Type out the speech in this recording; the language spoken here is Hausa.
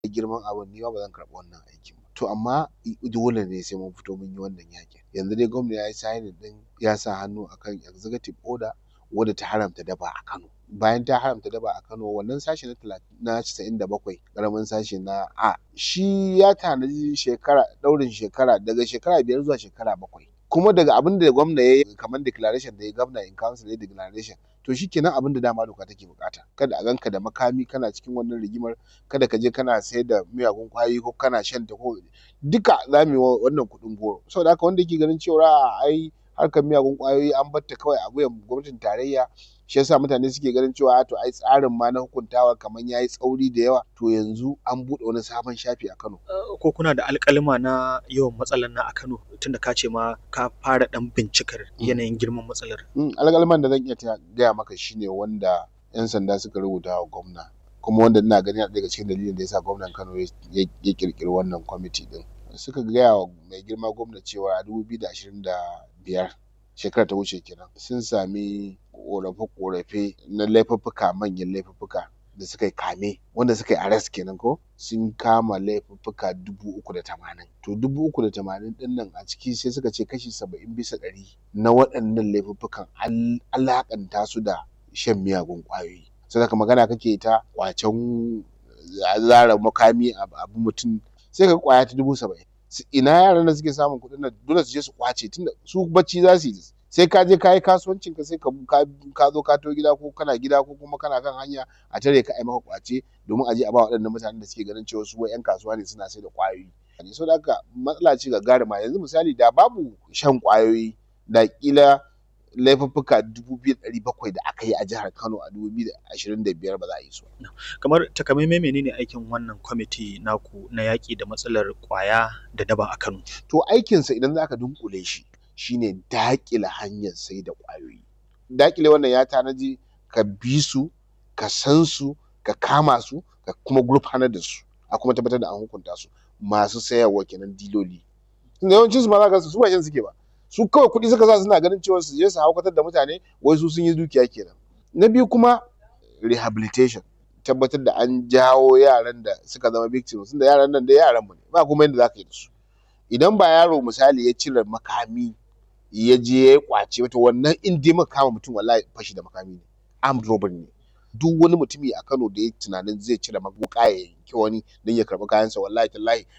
girman abun ni ma ba zan karɓi wannan aikin ba to amma dole ne sai mun fito mun yi wannan yaƙin yanzu dai gwamna ya yi signing ɗin ya sa hannu akan executive order wadda ta haramta daba a Kano bayan ta haramta daba a Kano wannan sashi na talatin na casa'in da bakwai ƙaramin sashi na A shi ya tanaji shekara ɗaurin shekara daga shekara biyar zuwa shekara bakwai kuma daga abin da gwamna ya yi kamar declaration da ya gwamna in council ya declaration to shikenan abin da dama doka take buƙata kada a ganka da makami kana cikin wannan rigimar kada ka je kana sayar da miyagun ƙwayoyi ko kana shan ta ko duka za mu yi wannan kuɗin goro saboda haka wanda yake ganin cewa a'a ai harkar miyagun ƙwayoyi an bar ta kawai a wuyan gwamnatin tarayya shi yasa mutane suke ganin cewa to ai tsarin ma na hukuntawa kamar yayi tsauri da yawa to yanzu an buɗe wani sabon shafi a Kano ko kuna da alƙalima na yawan matsalar nan a Kano tunda ka ce ma ka fara ɗan bincikar yanayin girman matsalar alƙaliman da zan iya gaya maka shine wanda 'yan sanda suka rubuta wa gwamna kuma wanda ina gani yana daga cikin dalilin da yasa gwamnan Kano ya ƙirƙiri wannan kwamiti ɗin suka gaya wa mai girma gwamna cewa a dubu biyu da ashirin da biyar shekarar ta wuce kenan sun sami ƙorafe-ƙorafe na laifuffuka manyan laifuffuka da suka yi kame wanda suka yi arrest kenan ko sun kama laifuffuka dubu uku da tamanin to dubu uku da tamanin ɗin nan a ciki sai suka ce kashi saba'in bisa ɗari na waɗannan laifuffukan an alaƙanta su da shan miyagun ƙwayoyi saboda magana kake ta ƙwacen zara makami abu mutum sai ka ƙwaya ta dubu saba'in ina yaran da suke samun kuɗin nan dole su je su ƙwace tunda su bacci za su yi sai ka je ka yi kasuwancin ka sai ka zo ka to gida ko kana gida ko kuma kana kan hanya a tare ka ai maka ƙwace domin a je a ba waɗannan mutanen da suke ganin cewa su wai 'yan kasuwa ne suna sai da ƙwayoyi saboda haka matsala ce gagarima yanzu misali da babu shan ƙwayoyi da ƙila laifuffuka dubu biyu da ɗari bakwai da aka yi a jihar Kano a dubu biyu da ashirin da biyar ba za a yi su ba. Kamar takamaimai menene aikin wannan kwamiti naku na yaƙi da matsalar ƙwaya da daba a Kano? To aikinsa idan za ka dunƙule shi shine daƙile hanyar sai da ƙwayoyi. Daƙile wannan ya tanaji ka bi su, ka san su, ka kama su, ka kuma gurfanar da su, a kuma tabbatar da an hukunta su masu sayarwa kenan diloli. Tunda yawancinsu ma za ka ga su ba shan suke ba. su kawai kuɗi suka sa suna ganin cewa su je su haukatar da mutane wai su sun yi dukiya kenan na biyu kuma rehabilitation tabbatar da an jawo yaran da suka zama victims tunda yaran nan da yaran mu ne ba kuma yadda zaka yi da su idan ba yaro misali ya cire makami ya je ya kwace wata wannan in dai muka kama mutum wallahi fashi da makami ne armed robbery ne duk wani mutumi a Kano da ya tunanin zai cire wuƙa ya yanki wani don ya karɓi kayansa wallahi tallahi